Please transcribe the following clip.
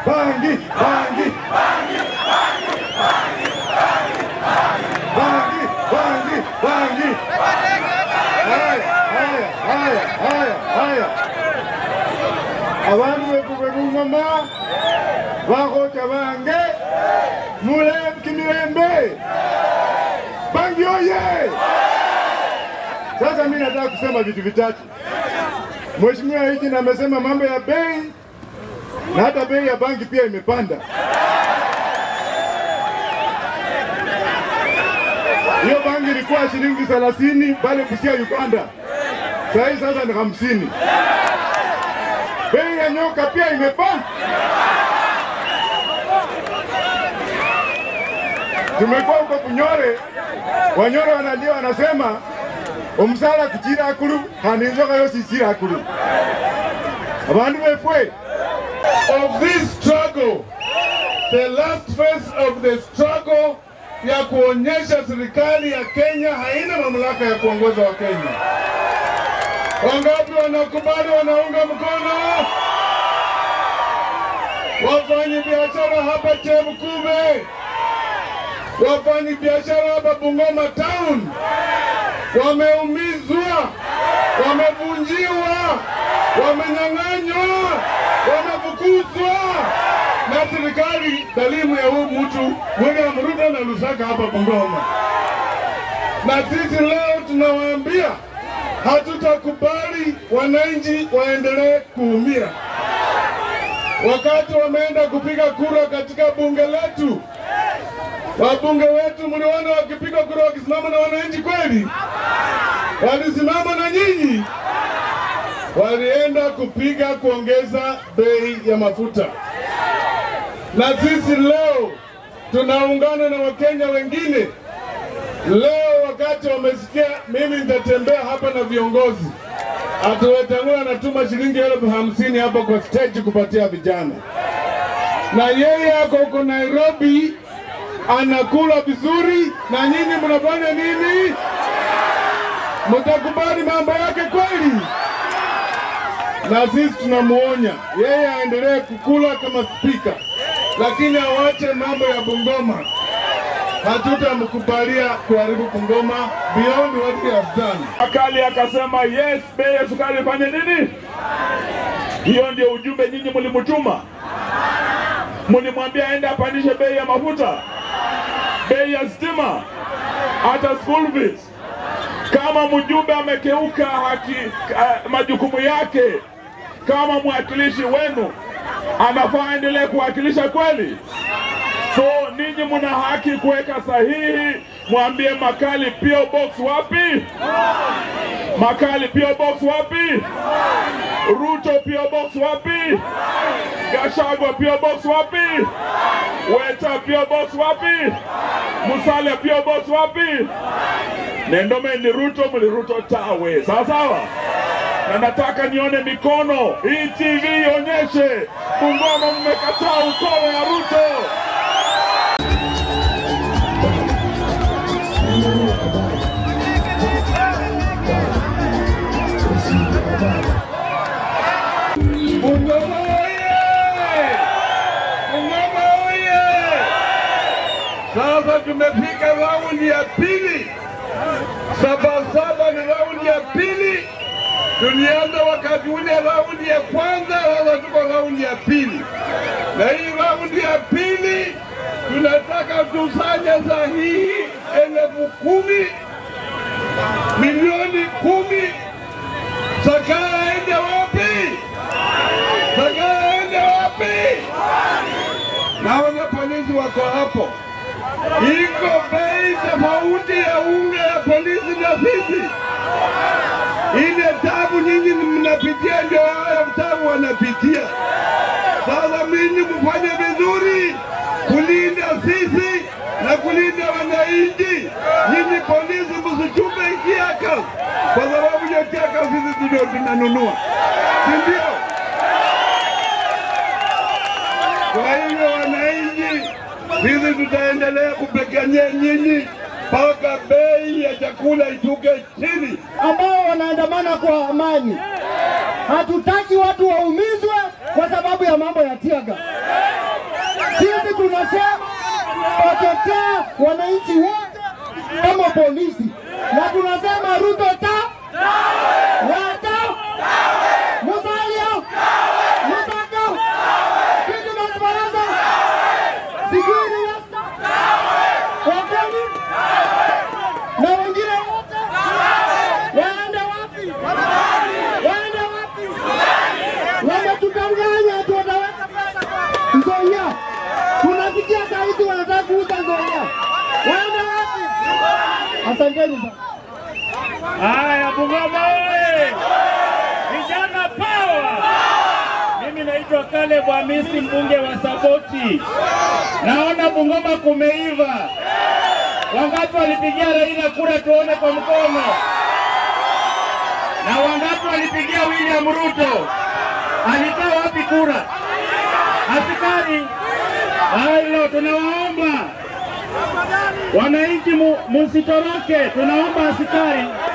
bangi, bangi, bangi, bangi, bangi. Haya, haya, haya, haya, haya. Abantu betu bebungoma bakhocha bange mule kimilembe bangi oye! Sasa mimi nataka kusema vitu vitatu. Mheshimiwa Hiji amesema mambo ya bei na hata bei ya bangi pia imepanda. Hiyo bangi ilikuwa shilingi 30 pale Busia Uganda, saa hii sasa ni hamsini. Bei ya nyoka pia imepanda. Tumekuwa huko Bunyore, Wanyore wanalia wanasema omusala kuchira akulu kandi inzoka yose ichira akulu abandu befwe of this struggle, the last phase of the struggle ya kuonyesha serikali ya Kenya haina mamlaka ya kuongoza wa Kenya. Wangapi wanakubali, wanaunga mkono? Wafanyi biashara hapa Chemkuve, wafanyi biashara hapa Bungoma town wameumizwa, wamevunjiwa, wamenyang'anywa, wamefukuzwa na serikali dhalimu ya huyu mtu William Ruto na Lusaka hapa Bungoma. Na sisi leo tunawaambia hatutakubali wananchi waendelee kuumia. Wakati wameenda kupiga kura katika bunge letu, wabunge wetu mliona wakipiga kura wakisimama na wananchi kweli? Walisimama na nyinyi? Walienda kupiga kuongeza bei ya mafuta, na sisi leo tunaungana na Wakenya wengine. Leo wakati wamesikia mimi nitatembea hapa na viongozi, atuwetangua anatuma shilingi elfu hamsini hapa kwa stage kupatia vijana, na yeye ako huko Nairobi anakula vizuri, na nyinyi mnafanya nini? Mtakubali mambo yake kweli? Na sisi tunamuonya yeye aendelee kukula kama spika, lakini awache mambo ya Bungoma. Hatutamkubalia kuharibu Bungoma beyond what he has done. Akali akasema yes, bei ya sukari ifanye nini? Hiyo ndio ujumbe nyinyi mlimtuma, mlimwambia aende apandishe bei ya mafuta, bei ya stima, hata school fees. Kama mjumbe amekeuka haki uh, majukumu yake kama mwakilishi wenu, anafaa endelee kuwakilisha kweli? So ninyi mna haki kuweka sahihi, mwambie Makali PO Box wapi? Makali PO Box wapi? Ruto PO Box wapi? Gashagwa PO Box wapi? Weta PO Box wapi? Musalia PO Box wapi? Nendome ni Ruto, mli Ruto tawe, sawa sawa. Na nataka nione mikono hii, TV ionyeshe Bungoma mmekataa ukolo ya Ruto. Bungoma oye! Bungoma oye! Sasa tumefika raundi ya pili. Sabasaba ni raundi ya pili. Tulianza wakati ule raundi ya kwanza, sasa tuko raundi ya pili, na hii raundi ya pili tunataka tusanye sahihi elfu kumi milioni kumi. Sakara ende wapi? Sakara ende wapi? Naona polisi wako hapo. Iko bei tofauti ya unga ya polisi na sisi. Ile tabu nyinyi mnapitia ndio haya tabu wanapitia. Sasa mimi mfanye vizuri kulinda sisi na kulinda wananchi. Nyinyi polisi msichupe kiaka, kwa sababu hiyo kiaka sisi ndio tunanunua, si ndio? Kwa hivyo wananchi, sisi tutaendelea kupigania nyinyi mpaka bei ya chakula ishuke chini. ambao wanaandamana kwa amani. Hatutaki watu waumizwe kwa sababu ya mambo ya tiaga. Asanteni sana. Haya, Bungoma oye! Vijana power! Mimi naitwa Caleb Hamisi, mbunge wa Saboti. Naona Bungoma kumeiva. Wangapi walipigia Raila kura? Tuone kwa mkono. Na wangapi walipigia William Ruto? Alikaa wapi kura? Askari halo, tunawaomba wananchi mu- musitoroke, tunaomba askari